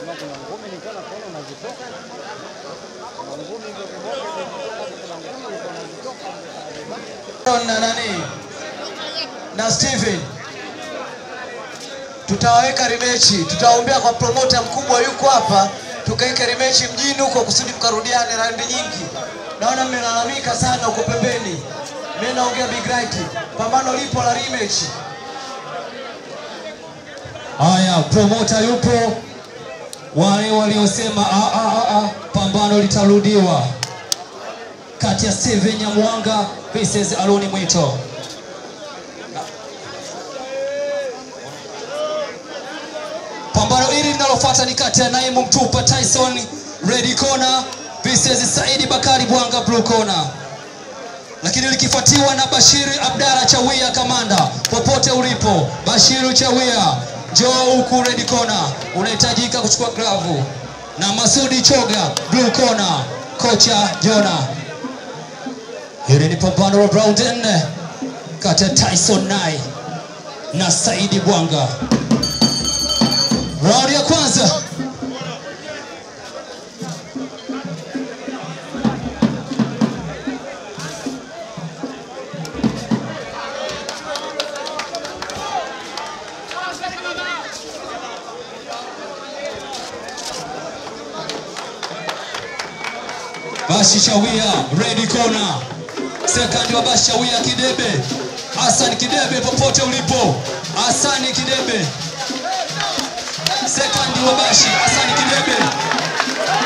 kuna ngumi nilikuwa nakuona unazitoka. Kuna ngumi hizo kiboko zinatoka, kuna ngumi ulikuwa unazitoka. na nani na Steven tutawaweka rimechi, tutaombea kwa promota mkubwa yuko hapa, tukaweke rimechi mjini huko kusudi tukarudiane raundi nyingi. Naona mmelalamika sana huko pembeni, mimi naongea big right, pambano lipo la rematch. Haya, promota yupo, wale waliosema "Ah, ah, ah, ah, pambano litarudiwa kati ya Steven Nyamwanga versus Aloni Mwito. Pambano hili linalofuata ni kati ya Naimu Mtupa Tyson Red Corner versus Saidi Bakari Bwanga Blue Corner, lakini likifuatiwa na Bashiri Abdalla Chawia Kamanda. Popote ulipo, Bashiru Chawia, njoo huku Red Corner, unahitajika kuchukua glavu, na Masudi Choga Blue Corner, kocha Jona. Hili ni pambano la round nne kati ya Tyson Nai na Saidi Bwanga. Raundi ya kwanza Bashi Shawia, ready corner. Second wa Bashi Shawia Kidebe. Hassan Kidebe popote ulipo. Hassan Kidebe. Second wa Bashi Hassan Kidebe.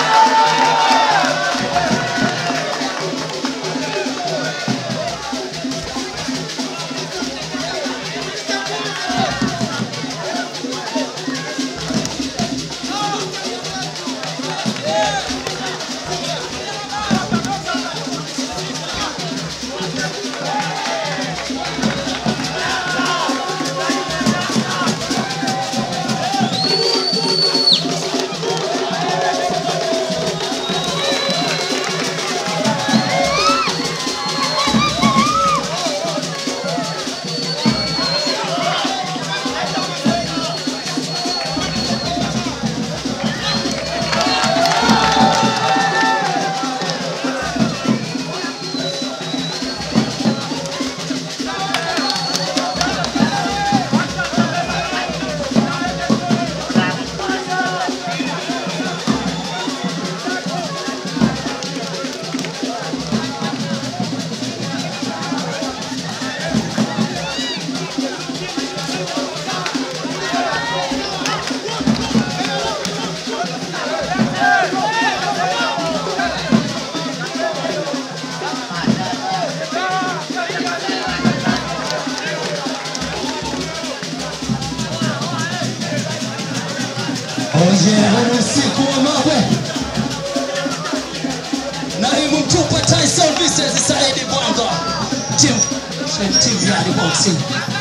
Oje, huu usiku wa mawe. Naimu Mtupa Tyson versus Saidi Bwanga. Team Team Yard Boxing.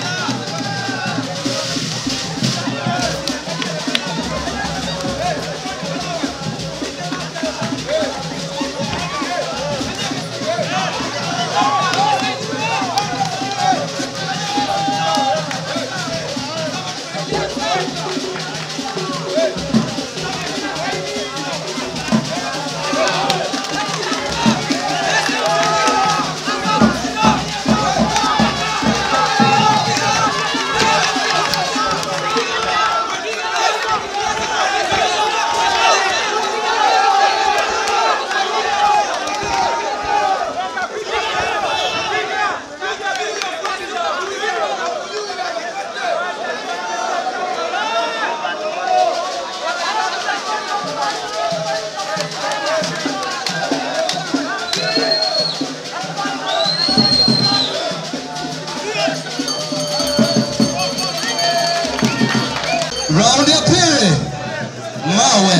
Round ya pili. Mawe.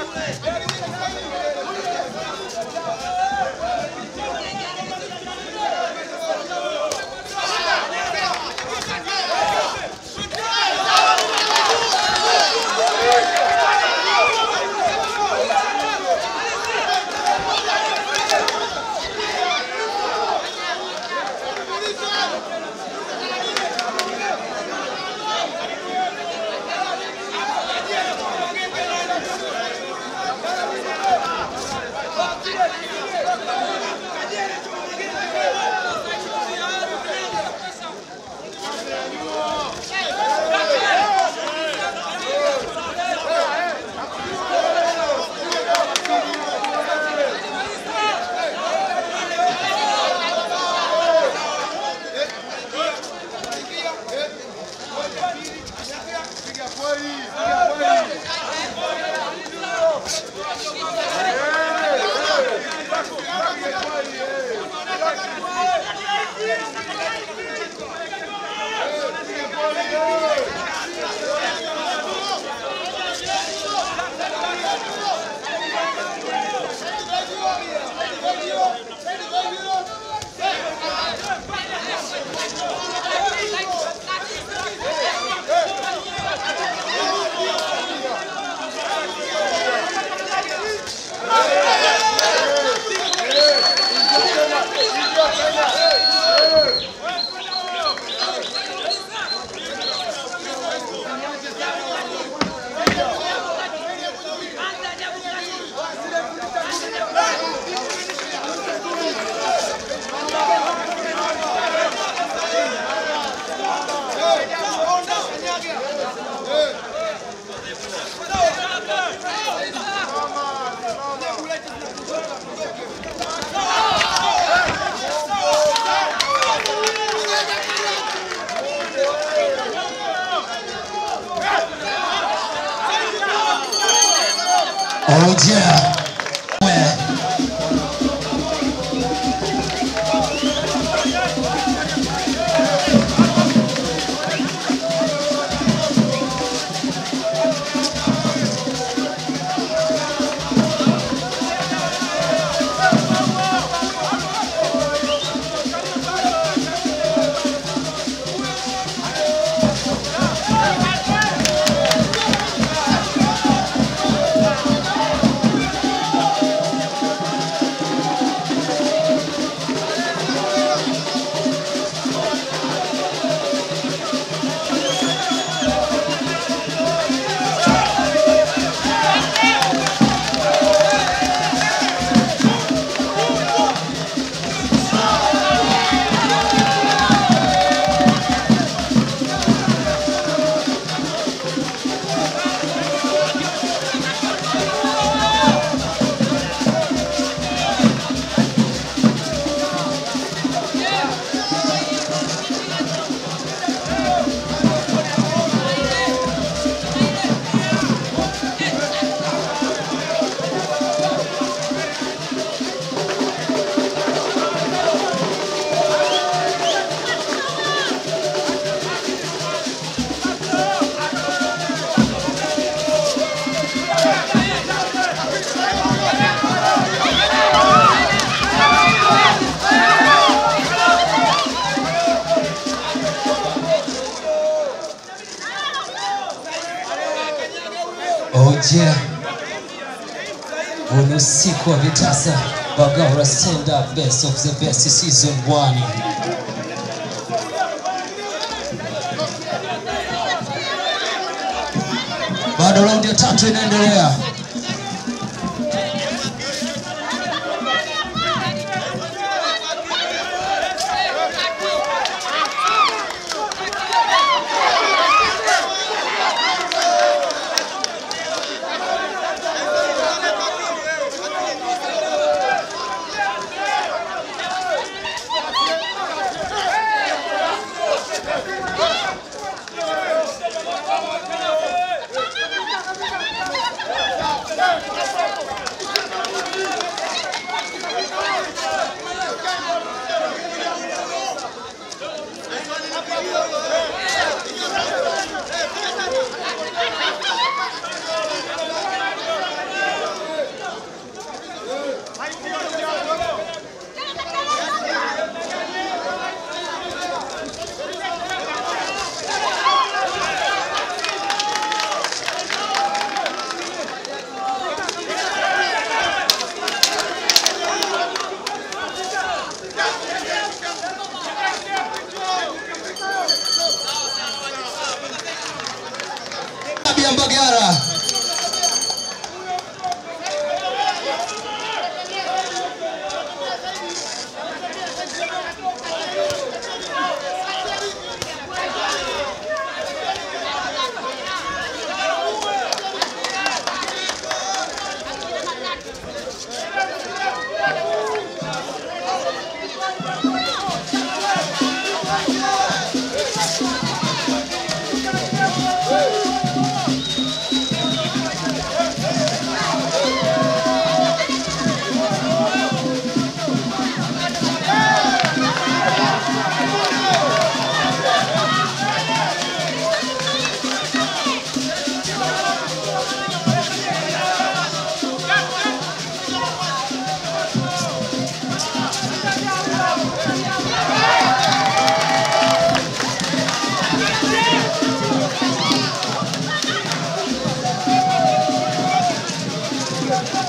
Oh yeah. Where? Oh yeah. Huu ni usiku wa vitasa Bagaura Stand Up Best of the Best Season 1. Bado raundi ya tatu inaendelea.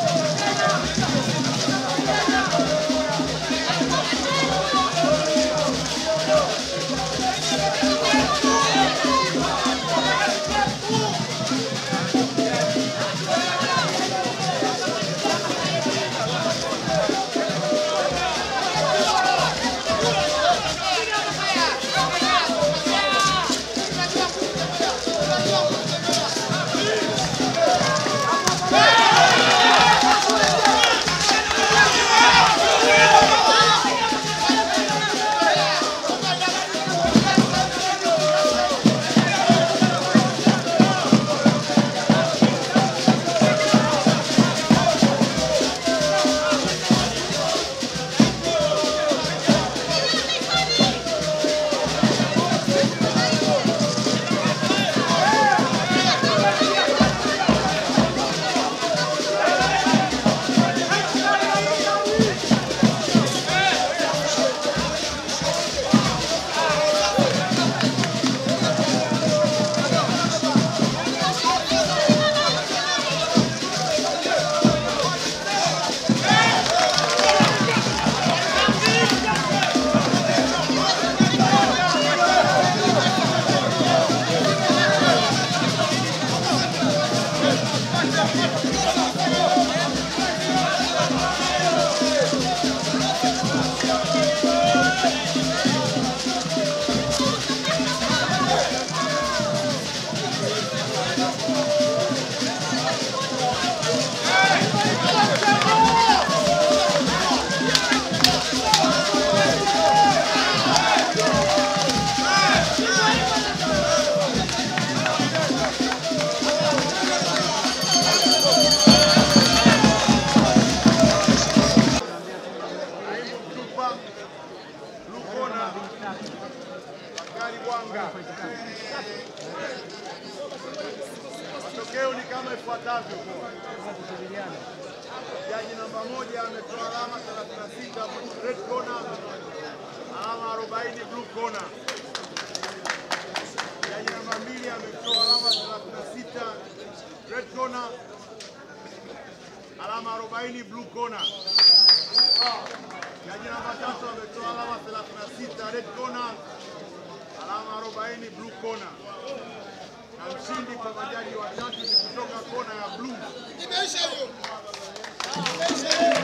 Matokeo ni kama ifuatavyo. Jaji namba moja ametoa alama 36 red corner, alama 40 blue corner. Jaji namba mbili ametoa alama 36 red corner, alama 40 blue corner. Jaji namba tatu ametoa alama 36 red corner, alama 40 blue corner. Na mshindi kwa majaji watatu ni kutoka kona ya blue. Imeisha hiyo. Imeisha hiyo.